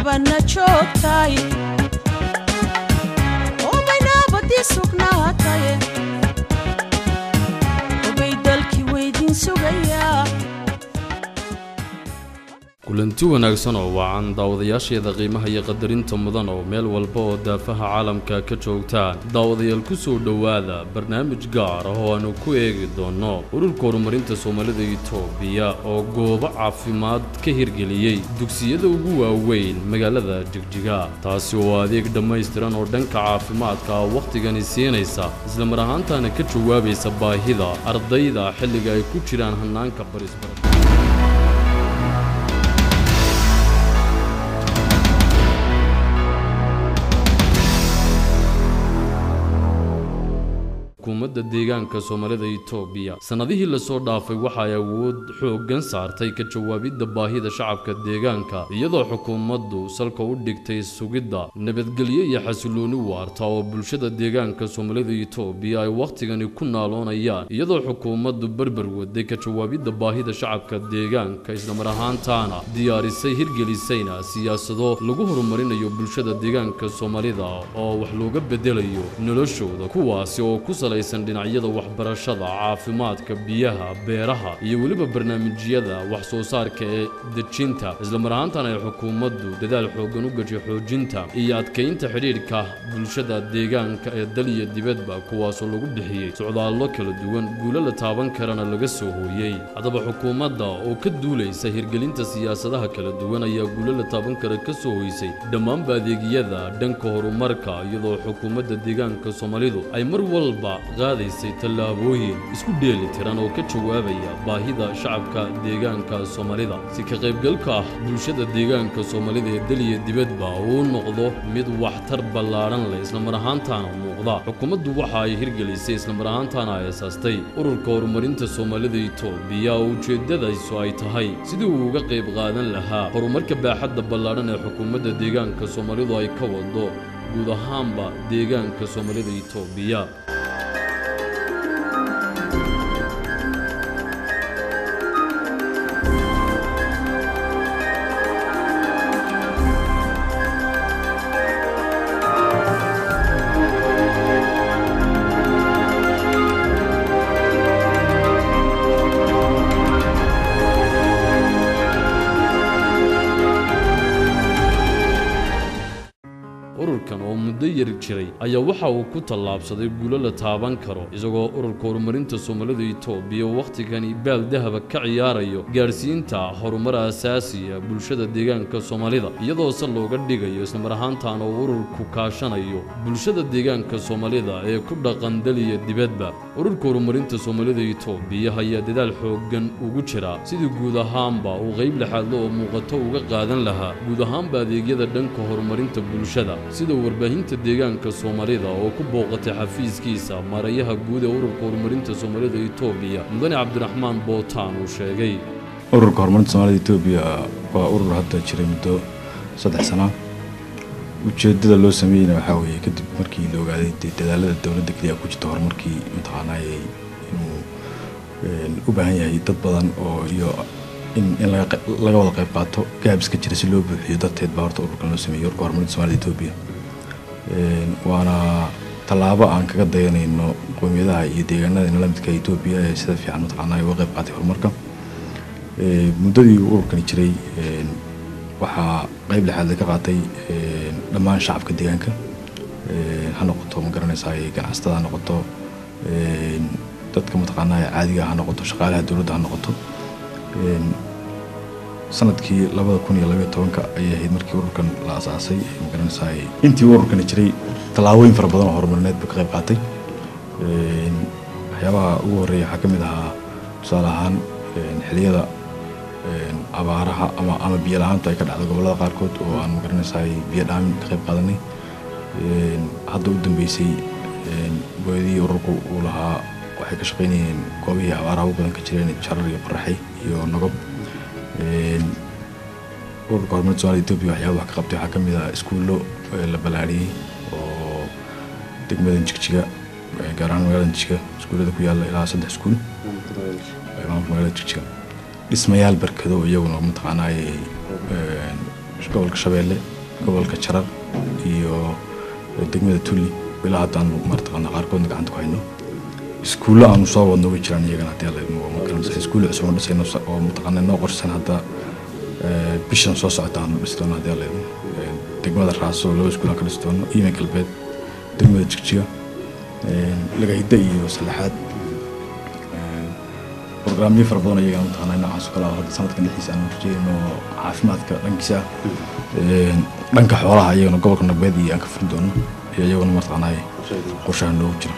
nabadna joogtaay obay nabadii sugnaataye obay dalkii weydin sugayaa kulanti wanaagsan oo wacan daawadayaasheeda qiimaha iyo qadarinta mudan oo meel walba oo daafaha caalamka ka joogtaan daawadayaal ku soo dhowaada barnaamij gaar ah oo aanu ku eegi doonno ururka horumarinta soomaalida itoobiya oo goobo caafimaad ka hirgeliyey dugsiyada ugu waaweyn magaalada jigjiga taasi oo adeeg dhammaystiran oo dhanka caafimaadka ah wakhtigani siinaysa islamar ahaantaana ka jawaabaysa baahida ardayda xilliga ay ku jiraan hannaanka barisbar xukuumadda deegaanka soomaalida itoobiya sannadihii lasoo dhaafay waxa ay awood xooggan saartay ka jawaabidda baahida shacabka deegaanka iyadoo xukuumaddu salka u dhigtay sugidda nabadgelyo iyo xasilooni waarta oo bulshada deegaanka soomaalida itoobiya ay wakhtigani ku naaloonayaan iyadoo xukuumaddu berber waday ka jawaabidda baahida shacabka deegaanka islamar ahaantaana diyaarisay hirgelisayna siyaasado lagu horumarinayo bulshada deegaanka soomaalida oo wax looga bedelayo noloshooda kuwaasi oo ku salaysan dhinacyada waxbarashada caafimaadka biyaha beeraha iyo weliba barnaamijyada wax soo saarka ee dejinta islamar ahaantana ay xukuumaddu dadaal xooggan u gashay xoojinta iyo adkaynta xidhiidhka bulshada deegaanka ee dal iyo dibadba kuwaasoo lagu bixiyey socdaallo kala duwan guulo la taaban karana laga soo hooyey haddaba xukuumadda oo ka duulaysa hirgelinta siyaasadaha kala duwan ayaa guulo la taaban kara ka soo hoysay dhammaanba adeegyada dhanka horumarka iyadoo xukuumadda deegaanka soomaalidu ay mar walba qaadaysay tallaabooyin isku dheeli tiran oo ka jawaabaya baahida shacabka deegaanka soomaalida si ka qaybgalka ah bulshada deegaanka soomaalida ee daliya dibadba uu noqdo mid waxtar ballaadhan leh islamar ahaantaana muuqda xukuumaddu waxa ay hirgelisay islamar ahaantaana ay asaastay ururka horumarinta soomaalida itoobiya oo ujeeddadaysu ay tahay sidii uu uga qayb qaadan lahaa horumarka baaxadda ballaadhan ee xukuumadda deegaanka soomaalidu ay ka wado guud ahaanba deegaanka soomaalida itoobiya ururkan oo muddo yar jiray ayaa waxa uu ku tallaabsaday guulo la taaban karo isagoo ururka horumarinta soomaalida itoobiya wakhtigani baal dahaba ka ciyaarayo gaadhsiinta horumar asaasiya bulshada deegaanka soomaalida iyadoo se looga dhigayo islamar ahaantaana uu ururku kaashanayo bulshada deegaanka soomaalida ee ku dhaqan daliya dibadba ururka horumarinta soomaalida itoobiya ayaa dadaal xooggan ugu jira sidii guud ahaanba uu qayb lixaadlo oo muuqato uga qaadan lahaa guud ahaanba adeegyada dhanka horumarinta bulshada sida warbaahinta deegaanka soomaalida oo ku booqatay xafiiskiisa maarayaha guud ee ururka horumarinta soomaalida itoobiya mudane cabdiraxmaan bootaan uu sheegay ururka horumarinta soomaalida etoobiya waa urur hadda jiray muddo saddex sana ujeedada loo sameeyeyna waxaa weeye kadib markii la ogaaday dee dadaalada dowladda keliya ku jirta horumarkii mataqaanaa inuu u baahan yahay dad badan oo iyo in in laga laga wada qayb qaato gaabis ka jira si loo buuxiyo darteed baa horta ururkan loo sameeyey ururka horumarinta soomaalida etoobiya waana tallaabo aan kaga dayanayno qowmiyadaha iyo deegaanada inala midka etoobiya ee sida fiican mataqaanaa uga qayb qaatay horumarka muddadii uu ururkani jiray waxaa qayb lixaad ka qaatay dhammaan shacabka deegaanka ha noqoto ma garanaysaa ganacsatada ha noqoto dadka mataqaanaa caadiga ha noqoto shaqaalaha dowladda ha noqoto sanadkii labada kun iyo labaiyo tobanka ayay ahayd markii ururkan la asaasay ma garanaysaa intii ururkani jiray tallaabooyin fara badan oo horumarineed buu ka qayb qaatay waxyaabaha ugu horreeya waxaa ka mid ahaa tusaale ahaan xiliyada abaaraha ama ama biyo la-aantu ay ka dhacdo gobollada qaarkood oo aan magaranaysaa biyo dhaamin ka qayb qaadanay hadda u dambeysay booyadihii ururku uu lahaa waxay ka shaqaynayeen goobihii abaaraha ugu badan ka jireen jarar iyo qoraxay iyo nogob ururka horumarinta soomaalida etoobiya waxyaaba wax ka qabtay waxaa ka mid ah iskuullo la ballaariyey oo degmadan jigjiga gaar ahaan magaalada jigjiga iskuullada ku yaalla ilaa saddex iskuul maamulka magaalada jigjiga dhismayaal barkado iyaguna mataqaanaa gobolka shabeelle gobolka jarar iyo degmada tulli ilaa haddaan martaqaana qaarkoodna gacanta ku hayno iskuullo aanu soo wadno way jiraan iyagana haddii alla idmo magaranaysa iskuullo cusub oo dhisayno oo mataqaana noo qorsan hadda bishan soo socota aanu dhisi doono haddii alla idmo degmada raaso laba iskuul aan ka dhisi doono iiman galbeed degmada jigjiga lagahidda iyo saddexaad برنامج fara badan ayaga mataqaanaa noocaas oo kale ah hadda sanadkan dhexdiisa aan rajeyno caafimaadka dhankiisa dhanka xoolaha iyagana gobolka nagbeed iyo aan ka furin doono iyo iyaguna mataqaanaa qorshaha noogu jira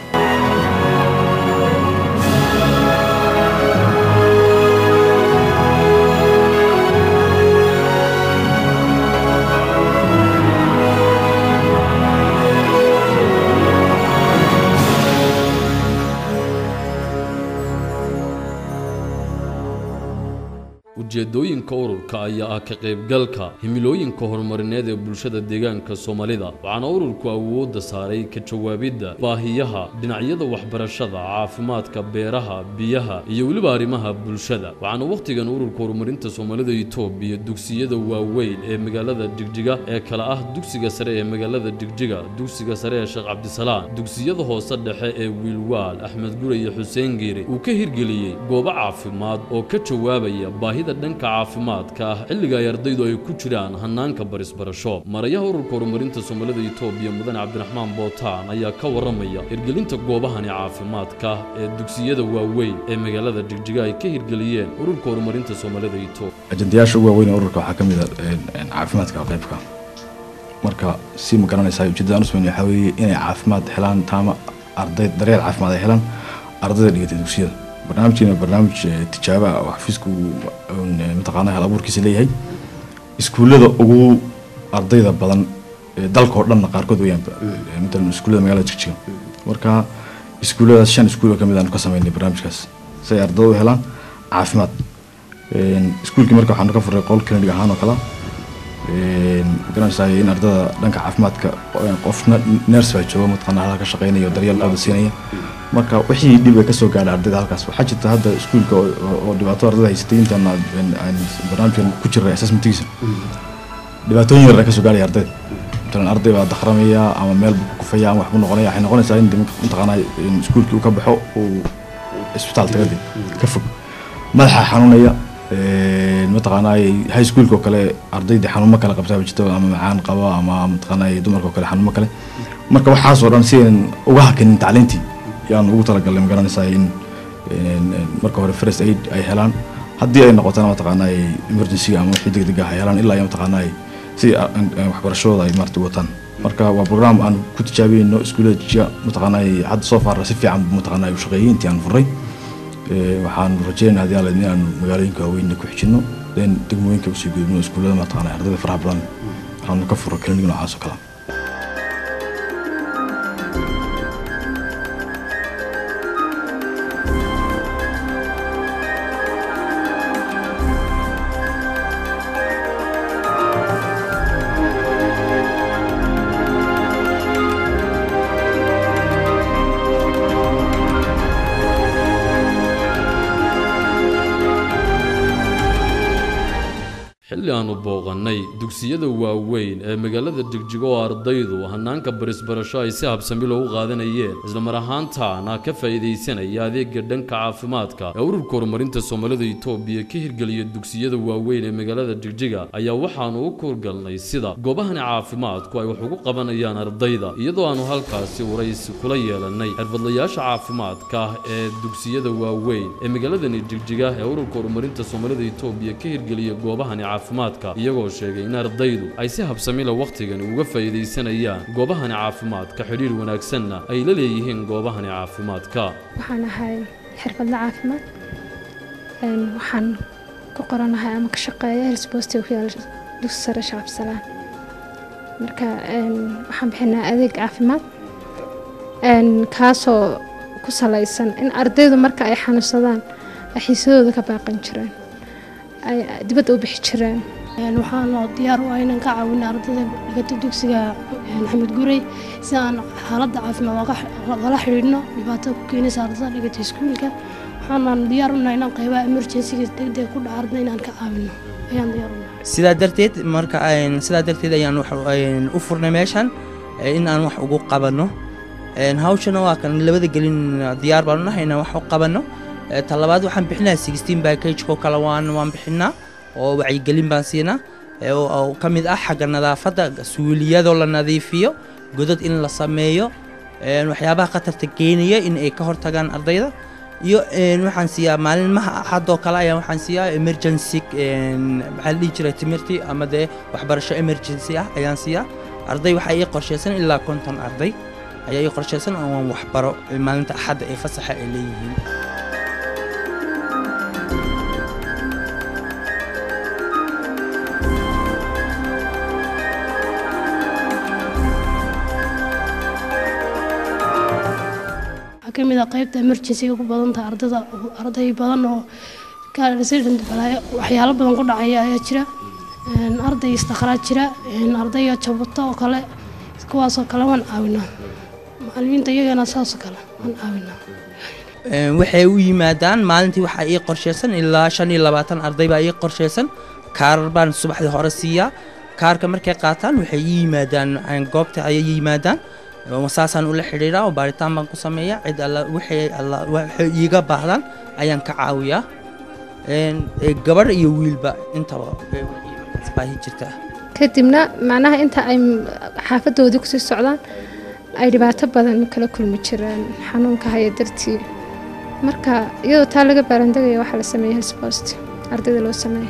ujeedooyinka ururka ayaa ah ka qaybgalka himilooyinka horumarineed ee bulshada deegaanka soomaalida waxaana ururku awoodda saaray ka jawaabidda baahiyaha dhinacyada waxbarashada caafimaadka beeraha biyaha iyo weliba arrimaha bulshada waxaana wakhtigan ururka horumarinta soomaalida itoobiya dugsiyada waaweyn ee magaalada jigjiga ee kale ah dugsiga sare ee magaalada jigjiga dugsiga sare ee sheekh cabdisalaan dugsiyada hoose dhexe ee wiilwaal axmed gure iyo xuseen giire uu ka hirgeliyey goobo caafimaad oo ka jawaabaya baahida dhanka caafimaadka ah xilliga ay ardaydu ay ku jiraan hanaanka barisbarasho marayaha ururka horumarinta soomaalida itoobiya mudane cabdiraxmaan bootaan ayaa ka waramaya hirgelinta goobahani caafimaadka ee dugsiyada waaweyn ee magaalada jigjiga ay ka hirgeliyeen ururka horumarinta soomaalida itoobiya ajandayaasha ugu waaweyn ee ururka waxaa ka mid ah caafimaadka qaybka marka si ma garanaysaa ujeedada aan u sameyn waxaa weeye inay caafimaad helaan taama arday daryeel caafimaad ay helaan ardayda dhigatay dugsiyada barnaamijkeena barnaamij tijaabo ah oo xafiisku mataqaana hal abuurkiisa leeyahay iskuullada ugu ardayda badan dalka oo dhanna qaarkood weyaan matalan iskuullada magaalada jigjiga marka iskuulladaas shan iskuul oo kamid aanu ka sameynay barnaamijkaas si ay ardayda u helaan caafimaad iskuulkii marka waxaanu ka furay qol clinic ahaan oo kale magaranaysaa in ardada dhanka caafimaadka qofna nurse baa jooga mataqaana halka ka shaqeynaya oo daryeelkooda siinaya marka wixii dhib ay kasoo gaadhay ardayda halkaas waxaa jirta hadda iskuulka oo dhibaato ardayda haysatay intaan aan barnaamijkan ku jiray assessmentigiisa dhibaatooyin yar ay kasoo gaadhaya ardayda matalan arday baa dakramaya ama meel buu ku kufaya ama waxbuu noqonaya waxay noqonaysaa in mataqaanaa iskuulkii uu ka baxo uu isbitaal tagadi ka fog madaxa xanuunaya mataqaanaa high schoolka oo kale ardaydii xanuumo kale qabtaa jirto ama macaan qaba ama mataqaanaa dumarka oo kale xanuumo kale marka waxaasoo dhan si aynan uga hakanin tacliintii yaan ugu talagalnay ma garanaysaa in marka hore first aid ay helaan haddii ay noqotana mataqaanaa emergencyga ama wixii degdeg ah ay helaan ilaa iyo mataqaanaa si waxbarashadooda ay maarata wataan marka waa program aan ku tijaabiyeyno iskuullada jijiga mataqaanaa hadda soo faara si fiican mataqaanaa u shaqeeyey intii aan furay waxaan rajeynaa haddii aan in aan magaalooyinka waaweyn ku xijino then degmooyinka usii gudubno iskuullada mataqaanaa ardayda faraha badan aanu ka furo klinig noocaas oo kale xilli aanu booqannay dugsiyada waaweyn ee magaalada jigjigo oo ardaydu hanaanka barisbarasho ay si habsami loogu qaadanayeen islamar ahaantaana ka faa'iidaysanaya adeega dhanka caafimaadka ee ururka horumarinta soomaalida itoobiya ka hirgeliya dugsiyada waaweyn ee magaalada jigjiga ayaa waxaanu u kurgalnay sida goobahani caafimaadku ay wax ugu qabanayaan ardayda iyadoo aanu halkaasi waraysi kula yeelannay xirfadlayaasha caafimaadka ee dugsiyada waaweyn ee magaaladani jigjiga ee ururka horumarinta soomaalida itoobiya ka hirgeliya goobahani caafimaadka iyagoo sheegay in ardaydu ay si habsamila wakhtigani uga faa'iidaysanayaan goobahani caafimaadka xidhiir wanaagsanna ay la leeyihiin goobahani caafimaadka waxaan ahay xirfadla caafimaad waxaan ku qoranahay ama ka shaqeeya helsboostiga ku yaala dugsi sare shacabsalaan marka waxaan bixinaa adeeg caafimaad kaasoo ku salaysan in ardaydu marka ay xanuunsadaan ay xiisadooda ka baaqan jireen ay dibadda u bixi jireen waxaanu diyaar u ah inaan ka caawina ardayda dhigata dugsiga maxamed gurey si aan xaaladda caafimaad ogala xidhiidhno dhibaatada ku keenaysa ardada dhigata iskuulka waxaanaan diyaar u nahay inaan qaybaha emergencyga degdeg ku dhaca ardada inaan ka caawino ayaan diyaar u nahay sidaa darteed marka een, sidaa darteed ayaan wax een, u furnay meeshan ee, in aan wax ugu qabanno Een, hawshana waa kan labada gelin diyaar baan u nahay inaan wax u qabanno Ee, ta labaad waxaan bixinaa sixteen package-ko kale waan waan bixinaa oo wacyigelin baan siinaa ee, oo oo ka mid ah xagga nadaafadda suuliyadoo la nadiifiyo godad in la sameeyo een, waxyaabaha khatarta keenaya in ay ka hortagaan ardayda iyo een, waxaan siiyaa maalinmaha axadoo kale ayaan waxaan siiyaa emergency een, maxaa la dhihi jiray timirtii ama dee waxbarasho emergency ah ayaan siiyaa arday waxaa ii qorshaysan ilaa konton arday ayaa ii qorshaysan oo aan waxbaro ee maalinta axadda ee fasaxa ay leeyihiin waxaa ka mid ah qaybta emergency-ga ku badan tahay ardayda arday badan oo ka resident balaayo waxyaalo badan ku dhacaya ayaa jira Een, arday istakhlaad jira een, arday jabuto oo kale kuwaasoo kale waan caawinaa macallimiinta iyagana saasoo kale waan caawinaa Een, waxay u yimaadaan maalintii waxaa ii qorshaysan ilaa shan iyo labaatan arday baa ii qorshaysan kaarar baan subaxdii hore siiyaa kaarka markay qaataan waxay ii yimaadaan een, goobta ayay ii yimaadaan oo saasaan ula xidhiidhaa oo baaritaan baan ku sameeyaa cid alla wixii alla waxay iiga baahdaan ayaan ka caawiyaa Een, ee, gabadh iyo wiilba intaba ee, wixii markaas baahi jirta kadibna macnaha inta ay xaafadoodii kusii socdaan ay dhibaato badan kala kulmi jireen xanuunka haya dartii marka iyadoo taa laga baarandegaya waxaa la sameeyey helspost ardayda loo sameeyo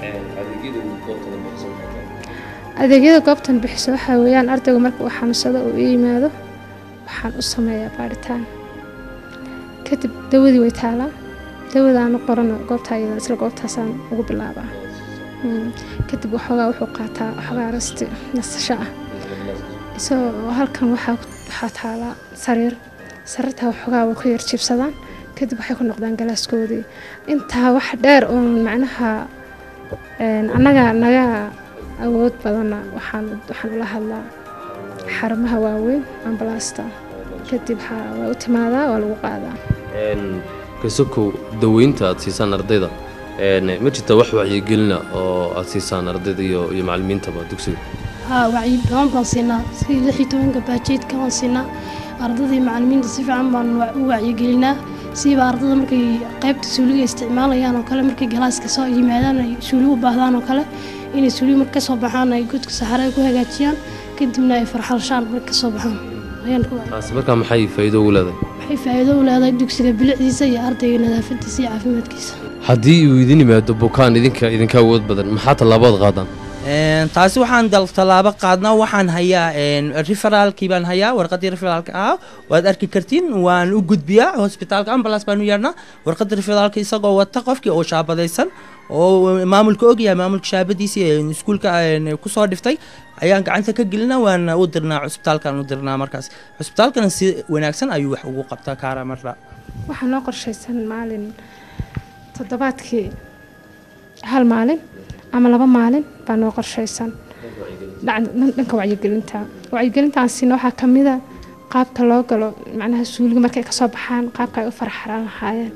adeegyada goobtan bixiso waxaa weeyaan ardaygu marka uu xanuunsado uu ii yimaado waxaan u sameeyaa baaritaan kadib dawadii way taalaa dawadaanu qorano goobta iyada isla goobtaasaan ugu bilaabaa Mm. kadib waxoogaa wuxuu qaataa waxoogaa rasti nasasho ah isagoo halkan waxaa waxaa taalaa sariir sariirtaa waxoogaa way ku yar jiibsadaan kadib waxay ku noqdaan galaaskoodii intaa wax dheer uun macnaha een, annaga naga awood badanna waxaan waxaan ula hadlaa xarumaha waaweyn ambalaasta kadib ha- waa u timaadaa waa lagu qaadaa kasokow daweynta aad siisaan ardayda een, ma jirta wax wacyigelina oo aad siisaan ardayda iyo iyo macallimiintaba dugsiga haa wacyi badan baan siinaa sidii lix iyo tobanka baajeedka waan siinaa ardadii macallimiinta si fiican baan wa- u wacyigelinaa siiba ardada markay qaybta suuliga isticmaalayaan oo kale markay galaaska soo yimaadaan ay suuli u baahdaan oo kale inay suuliga marka kasoo baxaan ay godka saxare ku hagaajiyaan kadibna ay farxalshaan marka kasoo baxaan ayaan ku wacyi- taasi markaa maxay faa'iido ugu leedahay waxay faa'iido u leedahay dugsiga bilicdiisa iyo ardayga nadaafadiisa iyo caafimaadkiisa haddii uu idin yimaado bukaan idinka idinka awood badan maxaa tallaabood qaadaan Een, taasi waxaan dal tallaabo qaadnaa waxaan hayaa een, referaalkii baan hayaa warqaddii referaalka ah waad arki kartiin waan u gudbiyaa hosbitaalka ambulance baan u yeernaa warqadda referaalka isagoo wata qofkii oo shaabadaysan oo maamulka ogyahay maamulka shaabadiisii een, iskuulka een, kusoo dhiftay ayaan gacanta ka gelinaa waan u dirnaa cusbitaalkaan u dirnaa markaas cusbitaalkana si wanaagsan ayuu wax ugu qabtaa kaara marra waxaa noo qorshaysan maalin toddobaadkii hal maalin ama laba maalin baa noo qorshaysan dhac- dhanka wacyigelinta wacyigelintaasina waxaa ka mida qaabka loo galo macnaha suuliga markay kasoo baxaan qaabka ay u farxaraan lahaayeen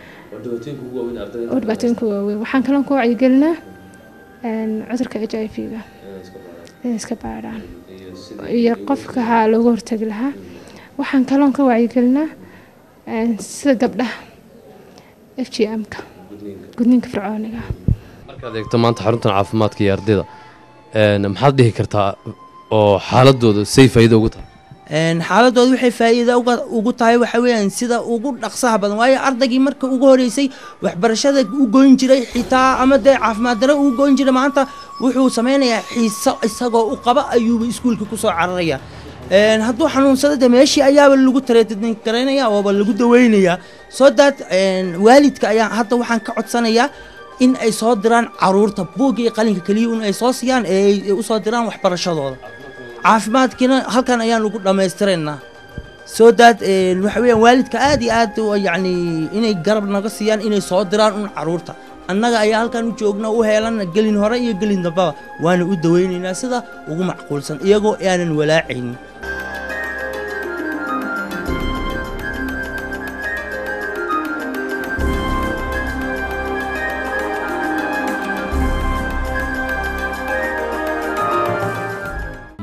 oo dhibaatooyinka waaweyn waxaan kaloo ku wacyigelinaa een, cudurka h i v-ga inay iska baadhaan iyo qofka haa looga hortagi lahaa waxaan kaloon ka wacyigelinaa een, sida gabdhaha f g m-ka gudniinka fircooniga markaad eegto maanta xaruntan caafimaadka iyo ardayda een, maxaad dhihi kartaa oo xaaladooda say faa'iido ugu tahay Een, xaaladooda waxay faa'iido uga- ugu tahay waxa weeyaan sida ugu dhaqsaha badan waayo ardaygii marka ugu horeysay waxbarashada u goyn jiray xitaa ama dee caafimaad daro u goyn jiray maanta wuxuu sameynayaa xiiso isagoo u qaba ayuuba iskuulka kusoo cararaya Een, hadduu xanuunsado de meeshii ayaaba lagu tareetadin garaynaya ooba lagu daweynayaa soo daad een, waalidka ayaa hadda waxaan ka codsanayaa in ay soo diraan caruurta buugga iyo qalinka keliya un ay soo siiyaan ee ay usoo diraan waxbarashadooda caafimaadkiina halkan ayaan ugu dhammaystiraynaa soo daad een, waxa weeyaan waalidka aad iyo aad u- yacni inay garab naga siiyaan inay soo diraan un caruurta annaga ayaa halkan u joogna u heelan gelin hore iyo gelin dambaba waana u daweynaynaa sida ugu macquulsan iyagoo aanan walaacaynin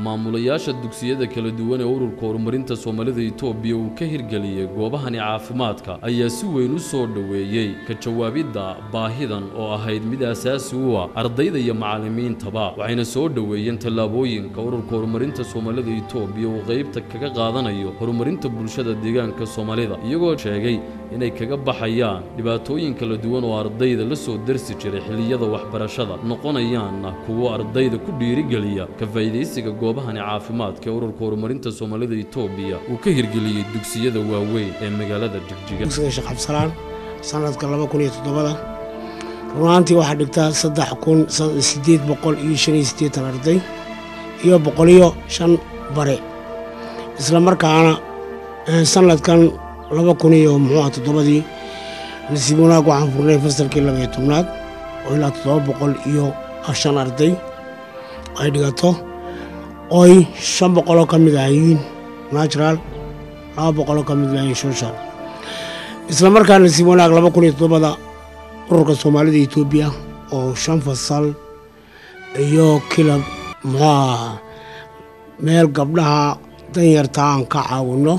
maamulayaasha dugsiyada kala duwan ee ururka horumarinta soomaalida itoobiya uu ka hirgeliyey goobahani caafimaadka ayaa si weyn u soo dhoweeyey ka jawaabidda baahidan oo ahayd mid asaasi u ah ardayda iyo macallimiintaba waxayna soo dhoweeyeen tallaabooyinka ururka horumarinta soomaalida itoobiya uu qaybta kaga qaadanayo horumarinta bulshada deegaanka soomaalida iyagoo sheegay inay kaga baxayaan dhibaatooyin kala duwan oo ardayda la soo darsi jiray xilliyada waxbarashada noqonayaanna kuwo ardayda ku dhiirigeliya ka faa'iidaysiga goobahani caafimaadka ee ururka horumarinta soomaalida itoobiya uu ka hirgeliyey dugsiyada waaweyn ee magaalada jigjiga dugsiga sheekh cabdisalaan sanadka laba kun iyo toddobada runaantii waxaa dhigtaa saddex kun sideed boqol iyo shan iyo siddeetan arday iyo boqoliyo shan bare isla markaana sanadkan laba kun iyo muxuu ah toddobadii nasiib wanaag waxaan furnay fasalkii laba iyo tobnaad oo ilaa toddoba boqol iyo shan arday ay dhigato oy shan boqoloo ka mid ahayiin natural laba boqoloo ka mid ahayiin social isla markaa nasiib wanaag laba kun iyo toddobada ururka soomaalida etoobiya oo shan fasal iyo kilab muxuu ah meel gabdhaha danyarta aan ka caawinno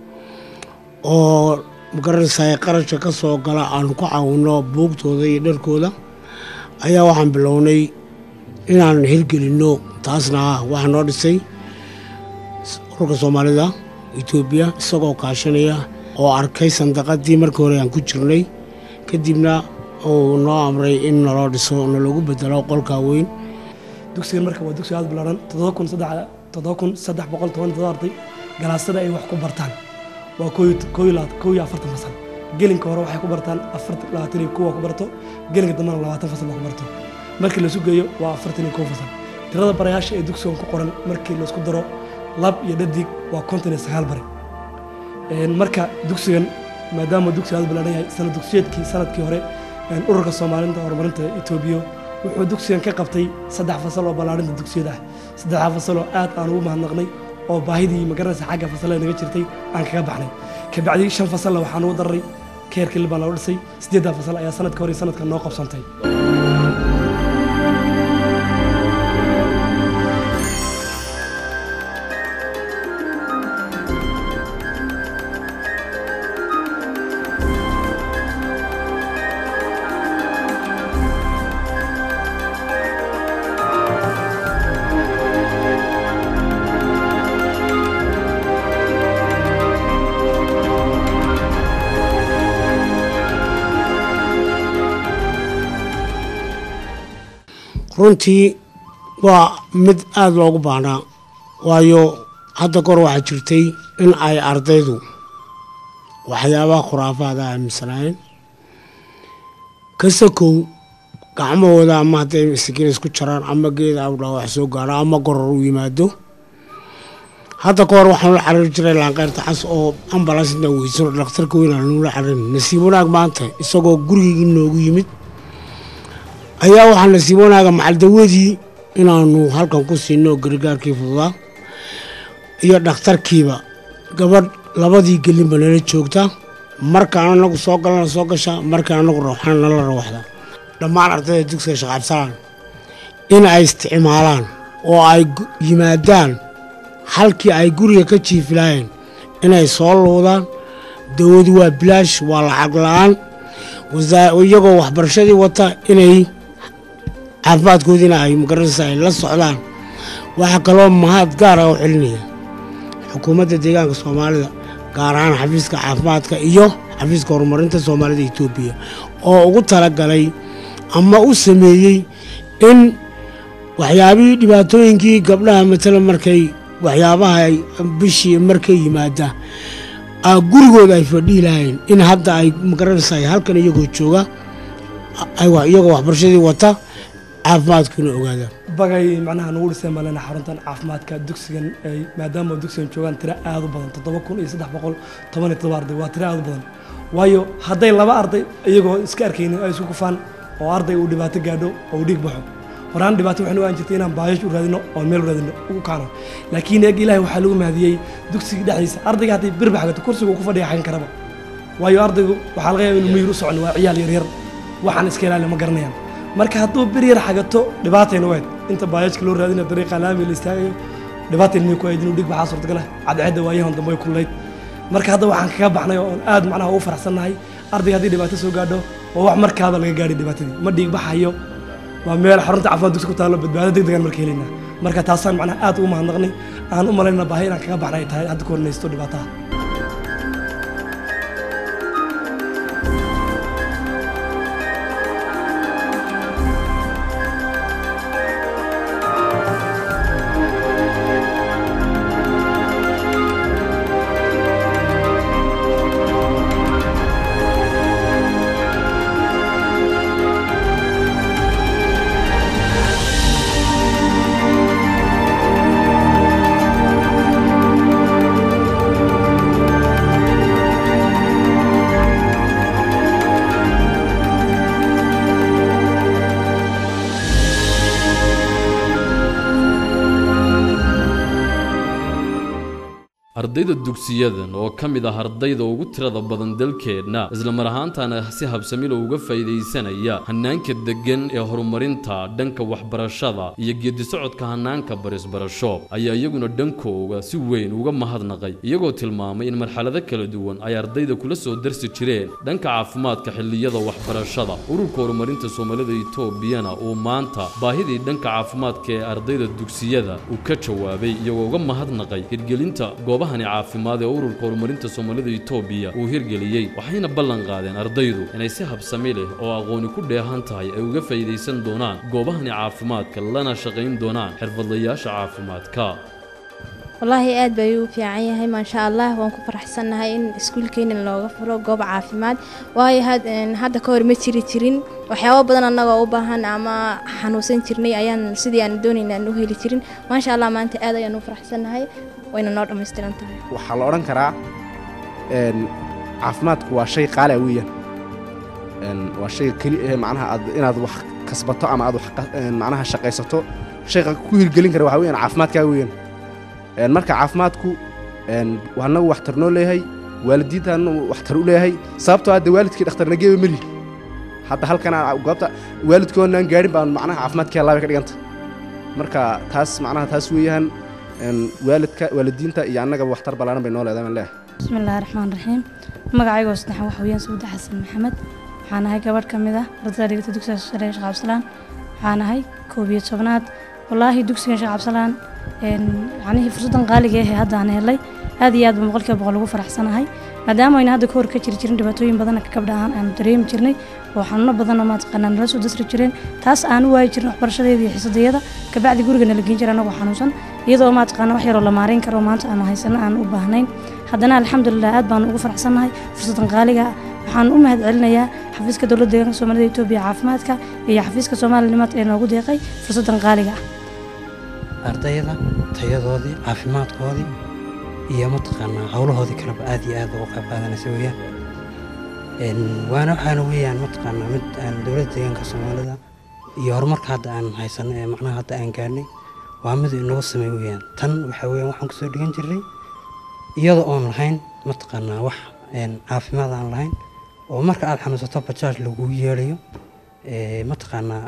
oo magaranaysaay qarashka ka soo gala aanu ku caawinno buugtooda iyo dharkooda ayaa waxaan bilownay inaan hirgelinno taasna waxaa noo dhisay ururka soomaalida etoobiya isagoo kaashanaya oo arkay sandaqadii markii hore aan ku jirnay kadibna uu noo amray in naloo dhiso naloogu bedelo qolkaa weyn dugsigan marka waa dugsi aad ballaaran toddoba kun saddex toddoba kun saddex boqol toban todoba arday galaasada ay wax ku bartaan waa koo koo iyo labaatan koo iyo afartan fasal gelinka hore waxay ku bartaan afartan labaatan iyo kow ku barto gelinka dambena labaatan fasal ku barto markii lasu geeyo waa afartan iyo kow fasal tirada barayaasha ee dugsigan ku qoran markii laisku daro lab iyo dhadig waa konton iyo sagaal bare marka dugsigan maadaama dugsi aad ballaaran yahay sanad dugsiyeedkii sanadkii hore ururka soomaalinta horumarinta etoobiya wuxuu dugsigan ka qabtay saddex fasal oo ballaarinta dugsiyada ah saddexdaa fasal oo aad aan ugu mahadnaqnay oo baahidii magaranaysa xagga fasalada naga jirtay aan kaga baxnay kabacdi shan fasalna waxaan ugu dararay keerkii baan loo dhisay siddeeddaa fasal ayaa sanadka hore sanadka noo qabsantay runtii waa mid aada loogu baahnaa waayo hadda kor waxaa jirtay in ay ardaydu waxyaabaha khuraafaada aaminsanaayeen kasakow gacmahooda ama hadday masakiin isku jaraan ama geeda awdhaa wax soo gaaro ama goror u yimaado hadda ka hor waxaan la xariiri jiray laanqeyrta cas oo ambalaas intaan weysano dhakhtarka weyn aan nula xariirin nasiib wanaag maanta isagoo gurigeygii noogu yimid ayaa waxaa nasiib wanaaga macaldawadii inaanu halkan ku siino gargaarkii fududaa iyo dhakhtarkiiba gabadh labadii gelinba nala joogta markaan anagu soo galana soo gasha markaan anagu rawxana nala rawaxda dhammaan ardayda dugsiga sheekh cabdisalaan in ay isticmaalaan oo ay yimaadaan halkii ay guriga ka jiifilaayeen inay soo luudaan dawadu waa bilaash waa lacag la-aan iyagoo waxbarashadii wata inay caafimaadkoodiina ay magaranaysa ay la socdaan waxaa kaloo mahad gaara u celinaya xukuumadda deegaanka soomaalida gaar ahaan xafiiska caafimaadka iyo xafiiska horumarinta soomaalida etoobiya oo ugu talagalay ama u sameeyey in waxyaabihii dhibaatooyinkii gabdhaha matala markay waxyaabaha bishii markay yimaada gurigooda ay fadhihi lahayn in hadda ay magaranaysa halkan iyagoo jooga iyagoo waxbarashadii wata caafimaadkuna ogaadaan bagay macnaha nagu dhiseen baan leenahay xaruntan caafimaadka dugsigan ay maadaama dugsigan joogaan tiro aad u badan toddoba kun iyo saddex boqol toban iyo toddoba arday waa tiro aad u badan waayo hadday laba arday iyagoo iska arkaynin ay isku kufaan oo arday uu dhibaato gaadho oo uu dhiig baxo horaan dhibaato waxay nugaan jirtay inaan baayash u raadino oo meel u raadino ugu kaano laakiin eeg ilaahay waxaa lagu mahadiyey dugsiga dhexdiisa ardayga hadday birba xagato kursiga uu ku fadhiya xagan karaba waayo ardaygu waxaa laga yaaba inuu miyir u socon waa ciyaal yaryar waxaan iska ilaali ma garanayaan marka hadduu bir yar xagato dhibaatayna wayd inta baayajka loo raadinayo dariiqa laami la istaagayo dhibaata ilmihii ku ayd inuu dhig baxaa suurtagala cadceedda waayahan dambe way kullayd marka hadda waxaan kaga baxnay oo aad macnaha ugu faraxsannahay ardayga haddii dhibaato soo gaadho waa wax markaaba laga gaadhay dhibaatadii ma dhiig baxayo waa meel xarunta caafimaad dugsi ku taallo badbaado deg degan marka helaynaa marka taasaan macnaha aad ugu mahadnaqnay aan u malaynaa baahi inaan kaga baxnay ay tahay hadda ku hornaysto dhibaataha ardayda dugsiyadan oo ka mid ah ardayda ugu tirada badan dalkeenna islamar ahaantana si habsamilo uga faa'iidaysanaya hannaanka deggan ee horumarinta dhanka waxbarashada iyo geedisocodka hannaanka barisbarasho ayaa iyaguna dhankooga si weyn uga mahadnaqay iyagoo tilmaamay in marxalado kala duwan ay ardayda kula soo darsi jireen dhanka caafimaadka xilliyada waxbarashada ururka horumarinta soomaalida itoobiyana uu maanta baahidii dhanka caafimaadka ee ardayda dugsiyada uu ka jawaabay iyagoo uga mahadnaqay hirgelinta goobaha caafimaad ee ururka horumarinta soomaalida itoobiya uu hirgeliyey waxayna ballan qaadeen ardaydu inay si habsami leh oo aqooni ku dheehan tahay ay uga faa'iidaysan doonaan goobahani caafimaadka lana shaqayn doonaan xirfadlayaasha caafimaadka wallaahi aad bay u fiican yahay maasha allah waan ku faraxsannahay in iskuulkeena looga furo goob caafimaad waayo hadda ka hor ma jiri jirin waxyaabo badan annagoo u baahan ama xanuunsan jirnay ayaan sidii aan doonayna aan u heli jirin maasha allah maanta aad ayaan u faraxsannahay wayna noo dhammaystiran tahay waxaa la odhan karaa caafimaadku waa shay qaali ah weeyaan waa shay keli eh macnaha aad inaad wax kasbato ama aad wax macnaha shaqaysato shayga ku hirgelin kara waxaa weeyaan caafimaadkaaga weeyaan marka caafimaadku annagu waxtar noo leeyahay waalidiintaanu waxtar u leeyahay sababtoo hadda waalidkii dhakhtarna geeba melihi hadda halkan goobta waalidkoonaan gaadhin baan macnaha caafimaadkii allaabay ka dhiganta marka taas macnaha taas weeyaan waalidka waalidiinta iyo annagaba waxtar ballaaran bay noo leedahay baan leeyahay bismi illaahi raxmaan raxiim magacayga saddexan waxa weeyaan sabuuda xasan maxamed waxaan ahay gabadh ka mid ah ardayda dhigata dugsiga sare sheekh cabdisalaan waxaan ahay koob iyo tobnaad wallaahi dugsigan sheekh cabdisalaan yacnihii fursaddan qaaliga ahee hadda aan helay aad iyo aad baan boqolkiiba boqol ugu faraxsanahay maadaama ayna hadda ka hor ka jiri jirin dhibaatooyin badan ka gabdha ahaan aanu dareemi jirnay oo xanuuno badanoo maataqaanaa nala soo dasri jireen taas aan u waayi jirin waxbarashadeeda iyo xiisadayada kabacdi guriga nala geen jira anagoo xanuunsan iyadoo maataqaana wax yaroo la maarayn karo maanta aanu haysano aan u baahnayn haddana alxamdulilah aad baanu ugu faraxsannahay fursaddan qaaliga ah waxaan u mahad celinayaa xafiiska dowladda deegaanka soomaalida etoobiya caafimaadka iyo xafiiska soomaalinimaad ee noogu deeqay fursaddan qaaliga ah ardayda tayadoodii caafimaadkoodii iyo mataqaanaa howlahoodii kaleba aad iyo aad ugu qayb qaadanaysa weeyaan waana waxaana weeyaan mataqaanaa mid aan dowladda deegaanka soomaalida iyo horumarka hadda aan haysano ee macnaha hadda aan gaarnay waa mid inoo sameey weeyaan tan waxaa weeyaan waxaan kusoo dhigan jirnay iyadoo oon lahayn mataqaanaa wax caafimaad aan lahayn oo marka aad xanuunsato bajaaj lagugu yeelayo mataqaanaa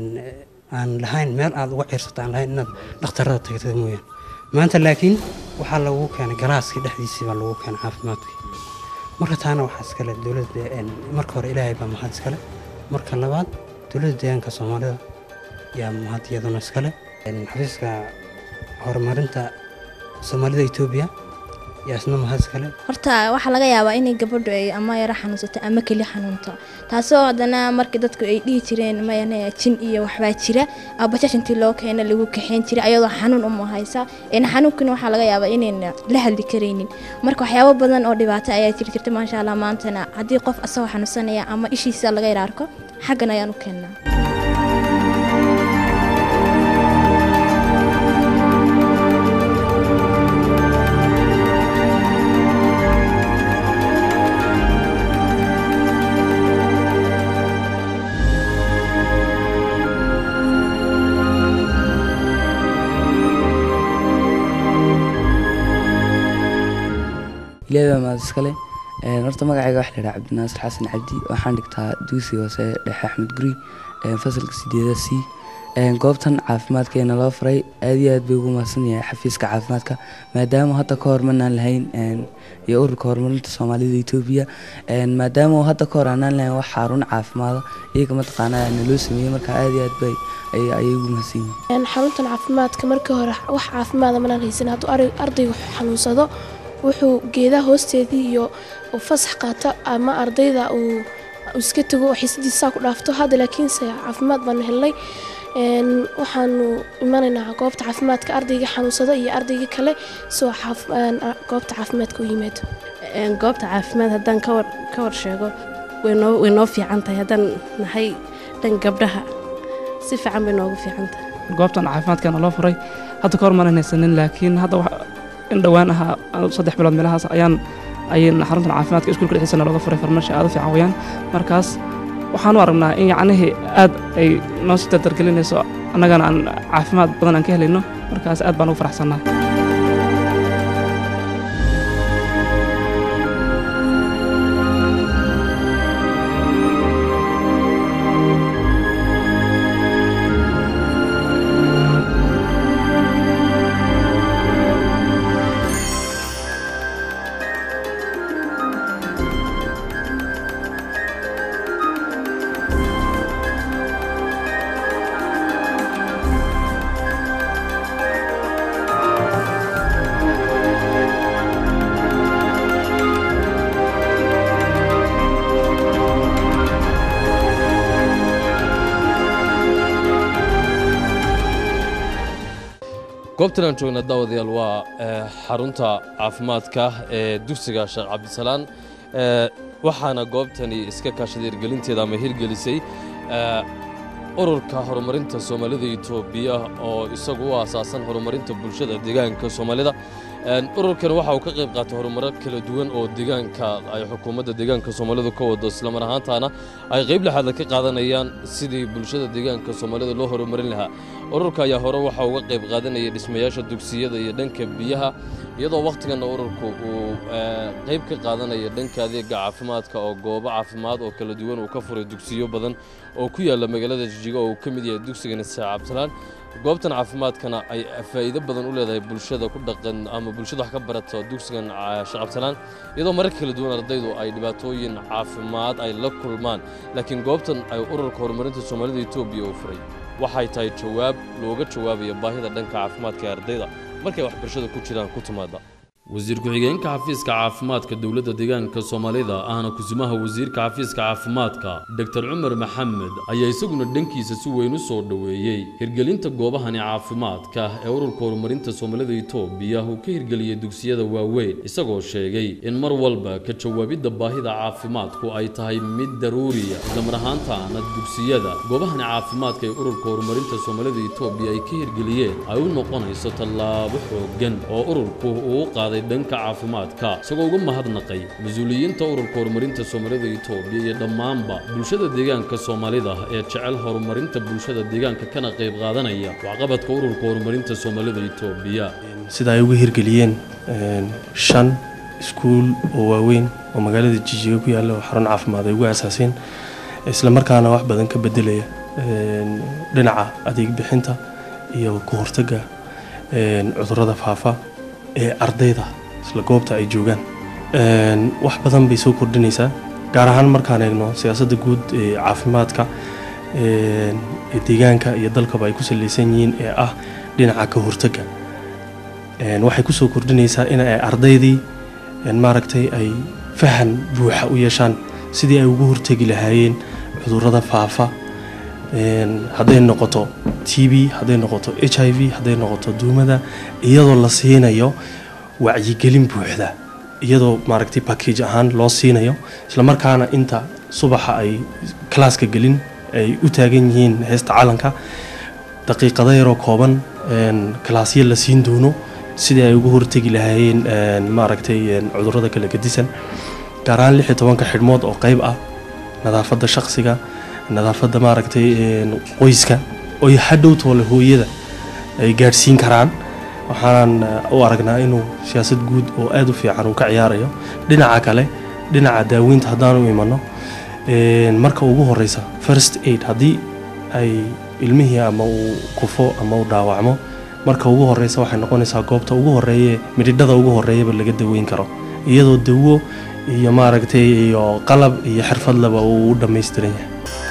aan lahayn meel aad uga ciirsato aan lahayn inaad dhakhtarada tagtid mooyaan maanta laakiin waxaa lagu keenay galaaskii dhexdiisii baa lagu keenay caafimaadkii marka taana waxaa iskale dowladda marka hore ilaahay baa mahad iskale marka labaad dowladda deegaanka soomaalida yaa mahad iyaduna iskale xafiiska horumarinta soomaalida etoobiya yaa isna mahad iskale horta waxaa laga yaabaa inay gabadhu ay ama yaro xanuunsato ama keli xanuunto taasoo haddana markii dadku ay dhihi jireen mayane jin iyo waxbaa jira bajaaj intii loo keena lagu kaxeyn jiray ayadoo xanuun uma haysa een xanuunkina waxaa laga yaabaa inayna la hadli karaynin marka waxyaabo badan oo dhibaato ayaa jiri jirta maasha allah maantana haddii qof asagoo xanuunsanaya ama ishiisa laga yara arko xaggan ayaan u keennaa ilaahay baa mahad iskale horta magacayga waxa la yidhaha cabdinaasir xasan cabdi waxaan dhigtaa dugsiga hoose dhexe axmed guri fasalka sideeda c Een, goobtan caafimaadkeena loo furay aad iyo aad bay ugu mahadsan yahay xafiiska caafimaadka maadaama hadda ka hor manaan lahayn een, iyo ururka horumarinta soomaalida etoobiya Een, maadaama hadda ka hor aanaan lahayn wax xarun caafimaada iyaga mataqaanaa naloo sameeyey marka aad iyo aad bay ay- ayay ugu mahadsan yihiin Een, xaruntan caafimaadka markii hore wax caafimaada manaan haysan hadduu ari- ardaygu xanuunsado wuxuu geedaha hoosteedii iyo uu fasax qaato ama ardayda uu uu iska tago oo xiisadiisa ku dhaafto hadda laakiinse caafimaad baanu helnay Een, waxaanu imanaynaa goobta caafimaadka ardayga xanuunsado iyo ardayga kale soo caaf- een, a- goobta caafimaadka u yimaado Een, goobta caafimaad haddaan ka war ka war sheego way noo way noo fiican tahay haddaan nahay dhan gabdhaha si fiican bay noogu fiican tahay goobtan caafimaadkana loo furay hadda ka hor maanan haysanin laakiin hadda wax in dhowaan ahaa anu saddex bilood meelahaas ayaan ayaan xaruntan caafimaadka iskuulka dhexdiisana looga furay farmashi aad u fiican weeyaan markaas waxaan u aragnaa in yacnihii aad ay noo sii dardargelinayso annagana aan caafimaad badan aan ka helayno markaas aad baan ugu faraxsannaa goobtan aan joogna daawadayaal waa eh, xarunta caafimaadka ee dugsiga sheekh cabdisalaan Eh, waxaana goobtani iska kaashaday hirgelinteeda ama hirgelisay eh, ururka horumarinta soomaalida etoobiya oo isagu u asaasan horumarinta bulshada deegaanka soomaalida Een, ururkan waxa uu ka qayb qaatay horumaro kala duwan oo deegaanka ay xukuumadda deegaanka soomaalidu ka wado islamar ahaantaana ay qayb lexaad ka qaadanayaan sidii bulshada deegaanka soomaalida loo horumarin lahaa ururka ayaa hore waxa uga qayb qaadanaya dhismayaasha dugsiyada iyo dhanka biyaha iyadoo wakhtiganna ururku uu eh, qayb ka qaadanaya dhanka adeega caafimaadka oo goobo caafimaad oo kala duwan uu ka furay dugsiyo badan oo ku yaala magaalada jijiga oo uu ka mid yahay dugsigan isaac cabdisalaan goobtan caafimaadkana ay faa'iido badan u leedahay bulshada ku dhaqan ama bulshada wax ka barata dugsigan ah, sheekh cabdisalaan iyadoo marar kala duwan ardaydu ay dhibaatooyin caafimaad ay la kulmaan laakiin goobtan ay ururka horumarinta soomaalida etoobiya uu furay waxay tahay jawaab looga jawaabayo baahida dhanka caafimaadka ee ardayda markay waxbarashada ku jiraan ku timaada wasiir ku-xigeenka xafiiska caafimaadka dowladda deegaanka soomaalida ahna kusimaha wasiirka xafiiska caafimaadka dr cumar maxamed ayaa isaguna dhankiisa si weyn u soo dhoweeyey hirgelinta goobahani caafimaadka ee ururka horumarinta soomaalida etoobiya uu ka hirgeliyey dugsiyada waaweyn isagoo sheegay in mar walba ka jawaabidda baahida caafimaadku ay tahay mid daruuriya islamar ahaantaana dugsiyada goobahani caafimaadka ee ururka horumarinta soomaalida etoobiya ay ka hirgeliyeen ay u noqonayso tallaabo xooggan oo ururku uu u qaaday dhanka caafimaadka isagoo uga mahadnaqay mas-uuliyiinta ururka horumarinta soomaalida etoobiya iyo dhammaanba bulshada deegaanka soomaalida ee jecel horumarinta bulshada deegaanka kana qayb qaadanaya waxqabadka ururka horumarinta soomaalida etoobiya sida ay uga hirgeliyeen een, shan iskuul oo waaweyn oo magaalada jijiga ku yaalla oo xarun caafimaad ay ugu asaaseen isla markaana wax badan ka bedelaya een, dhinaca adeeg bixinta iyo ka hortagga een, cudurrada faafa ee ardayda isla goobta ay joogaan Een, wax badan bay soo kordhinaysaa gaar ahaan markaan eegno siyaasadda guud ee caafimaadka een, ee deegaanka iyo dalkaba ay ku saleysan yihiin ee ah dhinaca ka hortagga Een, waxay kusoo kordhinaysaa in ay ardaydii een, maaragtay ay fahan buuxa u yeeshaan sidii ay ugu hortegi lahaayeen cudurrada faafa Een, hadday noqoto t b hadday noqoto h i v hadday noqoto duumada iyadoo la siinayo wacyigelin buuxda iyadoo maaragtay package ahaan loo siinayo islamarkaana inta subaxa ay kalaaska gelin ay u taagan yihiin heesta calanka daqiiqado yaroo kooban een, kalaasyo la siin doono sidii ay ugu hortegi lahaayeen een, maaragtay een, cudurrada kala gedisan gaar ahaan lix iyo tobanka xidhmood oo qayb ah nadaafadda shaqsiga nadaafadda maaragtay een, qoyska oo hadhow toole hooyada ay gaadhsiin karaan waxaan eh, u aragnaa inuu siyaasad guud oo aad u fiican uu ka ciyaarayo dhinaca kale dhinaca daaweynta haddaan u imano een, marka ugu horeysa first aid haddii ay ilmihii ama uu kufo ama uu dhaawacmo marka ugu horeysa waxay noqonaysaa goobta ugu horeeye midhidhada ugu horeeyaba laga daweyn karo iyadoo dawo iyo maaragtay iyo qalab iyo xirfadlaba uu u dhammaystiran yahay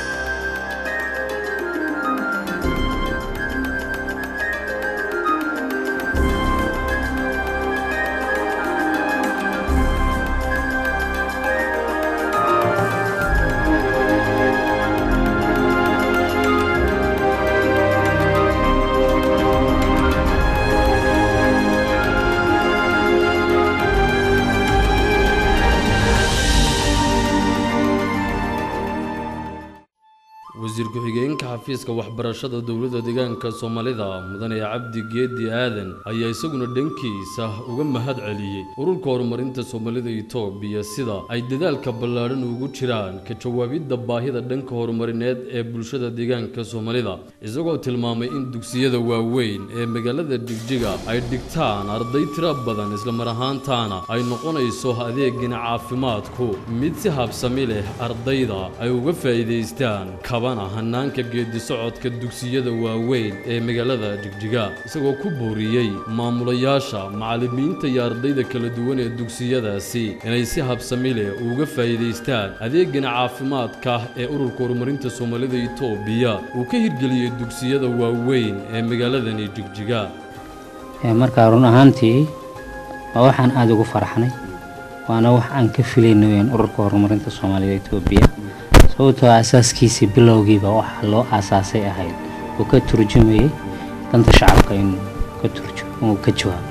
wasiir ku-xigeenka xafiiska waxbarashada dowladda deegaanka soomaalida mudane cabdi geedi aadan ayaa isaguna dhankiisa uga mahad celiyey ururka horumarinta soomaalida itoobiya sida ay dadaalka ballaadhan ugu jiraan ka jawaabidda baahida dhanka horumarineed ee bulshada deegaanka soomaalida isagoo tilmaamay in dugsiyada waaweyn ee magaalada jigjiga ay dhigtaan arday tiro badan islamar ahaantaana ay noqonayso adeegina caafimaadku mid si habsami leh ardayda ay uga faa'iidaystaan kabana hanaanka geedi socodka dugsiyada waaweyn ee magaalada jigjiga isagoo ku booriyey maamulayaasha macallimiinta iyo ardayda kala duwan ee dugsiyadaasi inay si habsami leh uga faa'iidaystaan adeegana caafimaadka ee ururka horumarinta soomaalida itoobiya uu ka hirgeliyey dugsiyada waaweyn ee magaaladani jigjiga markaa run ahaantii waa waxaan aada ugu faraxnay waana wax aan ka filayno weyaan ururka horumarinta soomaalida itoobiya sababtoo asaaskiisii bilowgiiba waxaa loo aasaasay ahayd uu ka turjumayay danta shacabka inuu ka turju uu ka jawaabo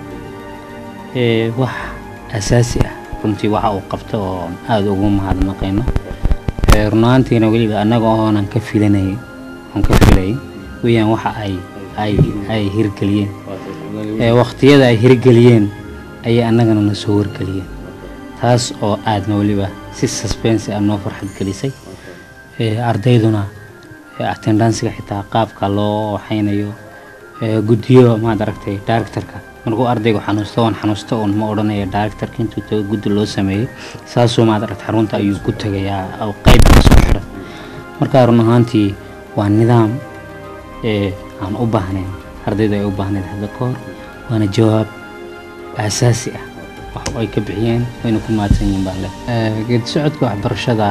ee wax asaasi ah runtii waxa uu qabta oo aada ugu mahadnaqayno ee run ahaantiina weliba annaga oonan ka filanay oon ka filayay weyaan waxa ay ay ay hirgeliyeen ee waqtiyada ay hirgeliyeen ayay annagana na soo wargeliyeen taas oo aadna weliba si suspense ah noo farxad gelisay ee ardayduna ee attendansiga xitaa qaabka loo waxaynayo ee guddiyo maad aragtay directorka markuu ardaygu xanuusto waan xanuusto uun ma odhanaya directorka intuu tago guddi loo sameeyey saasuu maad aragtay xarunta ayuu ku tegayaa oo qayb ka soo xidhan marka run ahaantii waa nidaam ee aan u baahnayn ardaydu ay u baahnayd hadda ka hor waana jawaab aasaasi ah wax ay ka bixiyeen wayna ku mahadsan yihiin baan leh geedi socodka waxbarashada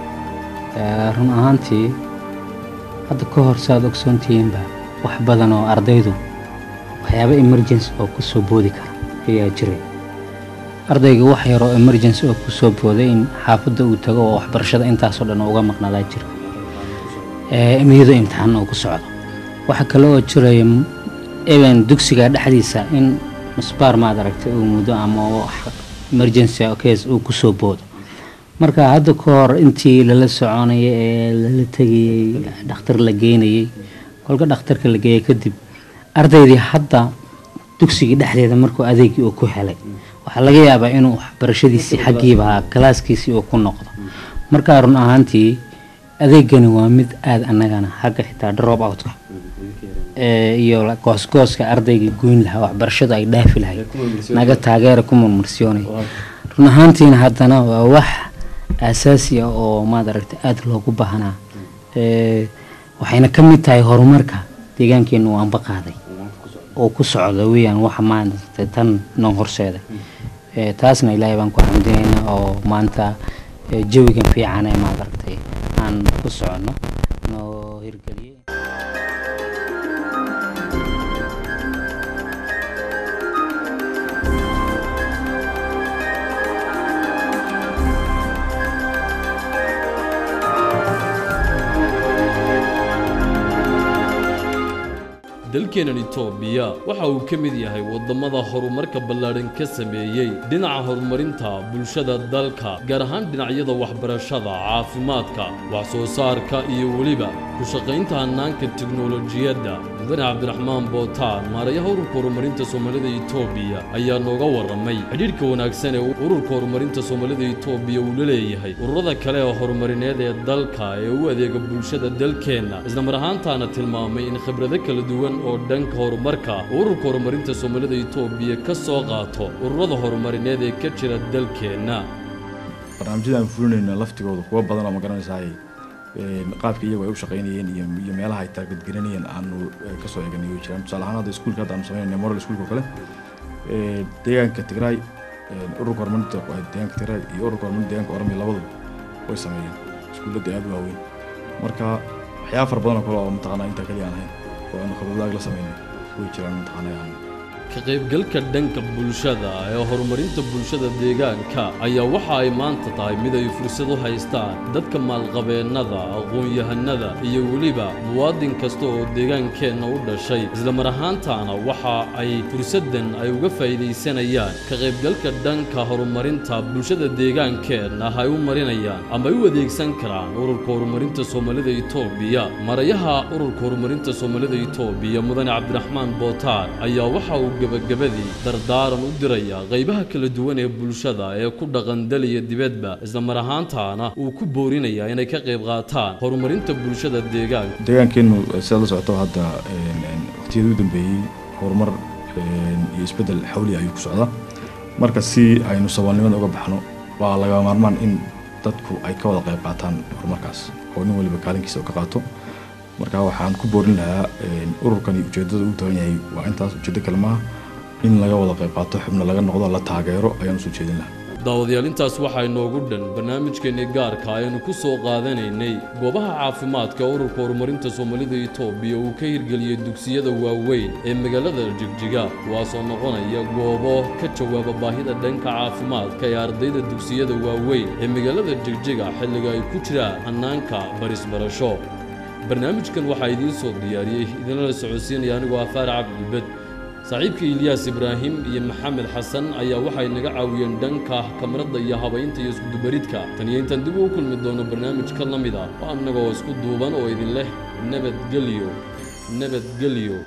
run ahaantii hadda ka hor saaad ogsoontihiinba wax badan oo ardaydu waxyaabo emergency oo ku soo boodi kara ayaa jiray ardayga wax yar oo emergency oo ku soo booday in xaafadda uu tago oo waxbarashada intaasoo dhan uga maqnaadaa jira iyadoo imtixaan uu ku socdo waxa kale oo jiraya even dugsiga dhexdiisa in musbaar maad aragtay uu muddo ama wax emergency case uu ku soo boodo marka hadda ka hor intii lala soconayay ee lala tegayey dhakhtar la geynayey kolka dhakhtarka la geeyay kadib ardaydii hadda dugsigii dhexdeeda markuu adeegii uu ku helay waxaa laga yaabaa inuu waxbarashadiisii xaggiiba kalaaskiisii uu ku noqdo marka run ahaantii adeegani waa mid aada annagana xagga xitaa drop outka iyo goosgooska ardayga goyn lahaa waxbarashadu ay dhaafi lahayd naga taageera ku murmursiyoonay run ahaantiina haddana waa wax asaasi ah oo maad aragtay aada loogu baahnaa waxayna ka mid tahay horumarka deegaankeenu uu anba qaaday oo ku socda weyaan waxa maanta tan noo horseeday taasna ilaahay baan ku xamdinaynaa oo maanta jawigan fiican ee maad aragtay aan ku soconno noo hirgeliyey dalkeenan itoobiya waxa uu ka mid yahay waddamada horumarka ballaadhan ka sameeyey dhinaca horumarinta bulshada dalka gaar ahaan dhinacyada waxbarashada caafimaadka wax soo saarka iyo weliba ku shaqaynta hannaanka tiknolojiyadda mudane cabdiraxmaan bootaan maarayaha ururka horumarinta soomaalida itoobiya ayaa nooga warramay xidhiidhka wanaagsan ee ururka horumarinta soomaalida itoobiya uu la leeyahay ururada kale ee horumarineed ee dalka ee u adeega bulshada dalkeenna islamar ahaantaana tilmaamay in khibrado kala duwan oo dhanka horumarka ururka horumarinta soomaalida itoobiya ka soo qaato ururada horumarineed ee ka jira dalkeenna barnaamijyada aan fulinayna laftigooda kuwa badan oo ma garanaysaay een, qaabka iyagu ay u shaqaynayeen iyo iyo meelaha ay taargadgelinayeen aanu eh, kasoo eeganay way jiraan tusaale ahaan hadda iskuulka hadda aanu samaynayna moral iskuulka oo kale ee, deegaanka tigraay een, ururka horumarinta waa deegaanka tigraay iyo ururka horumarinta deegaanka oromia labaduba way sameeyeen iskuullada aad u waaweyn marka waxyaaba fara badan oo kale oo mataqaanaa intaa kaliya aan ahayn oo aanu khibradaag la samaynay way jiraan mataqaanaa aan ka qaybgalka dhanka bulshada ee horumarinta bulshada deegaanka ayaa waxa ay maanta tahay mid ay fursad u haystaan dadka maalqabeennada aqoon-yahanada iyo weliba muwaadin kasta oo deegaankeenna u dhashay islamar ahaantaana waxa ay fursaddan ay uga faa'iidaysanayaan ka qaybgalka dhanka horumarinta bulshada deegaankeenna ay u marinayaan ama ay u adeegsan karaan ururka horumarinta soomaalida itoobiya marayaha ururka horumarinta soomaalida itoobiya mudane cabdiraxmaan bootaan ayaa waxa uu gebagabadii dardaaran u diraya qaybaha kala duwan ee bulshada ee ku dhaqan dal iyo dibadba islamar ahaantaana uu ku boorinaya inay ka qayb qaataan horumarinta bulshada deegaanka deegaankeenu sidaad la socoto hadda een, een, waqtiyadii u dambeeyey horumar een, iyo isbeddel xawli ayuu ku socdaa marka si aynu saboolnimada uga baxno waa laga maarmaan in dadku ay ka wada qayb qaataan horumarkaas oo nin waliba kaalinkiisa uu ka qaato marka waxaan ku boorin lahaa een, ururkani ujeedada uu tagan yahay waa intaas ujeedo kale maaha in laga wada qayb qaato xubno laga noqdo la taageero ayaan usoo jeedin lahaa daawadayaal intaas waxaa inoogu dhan barnaamijkeennii gaarka aynu ku soo qaadanaynay goobaha caafimaadka ururka horumarinta soomaalida itoobiya uu ka hirgeliyey dugsiyada waaweyn ee magaalada jigjiga kuwaasoo noqonaya goobo ka jawaaba baahida dhanka caafimaadka ee ardayda dugsiyada waaweyn ee magaalada jigjiga xilliga ay ku jiraan hannaanka barisbarasho barnaamijkan waxaa idiin soo diyaariyey idinla la socodsiinaya anigoo ah faarac cabdibed saaxiibka ilyaas ibraahim iyo maxamed xasan ayaa waxay naga caawiyeen dhanka kamarada iyo habaynta iyo iskudubaridka tan iyo intaan dib ugu kulmi doono barnaamij ka la mid ah oo annagoo isku duuban oo idin leh nabadgelyo nabadgelyo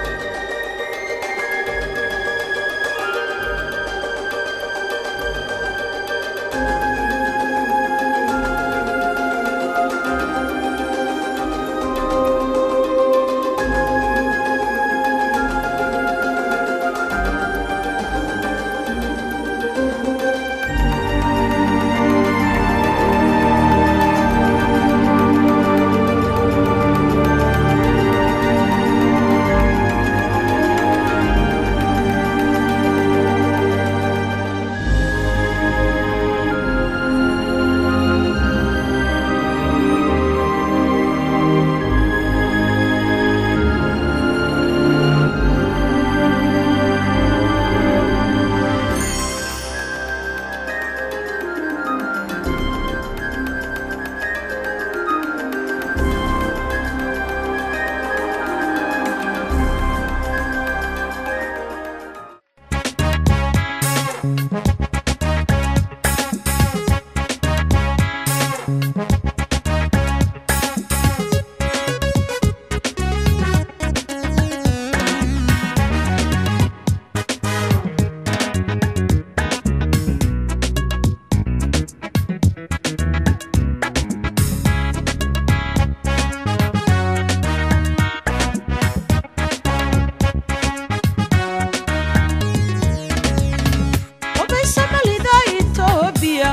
Obey Somalida Ethiopia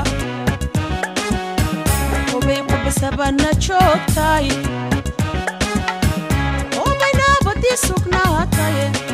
Obey Qabasabana joogtay Obey nabadii sugnaatay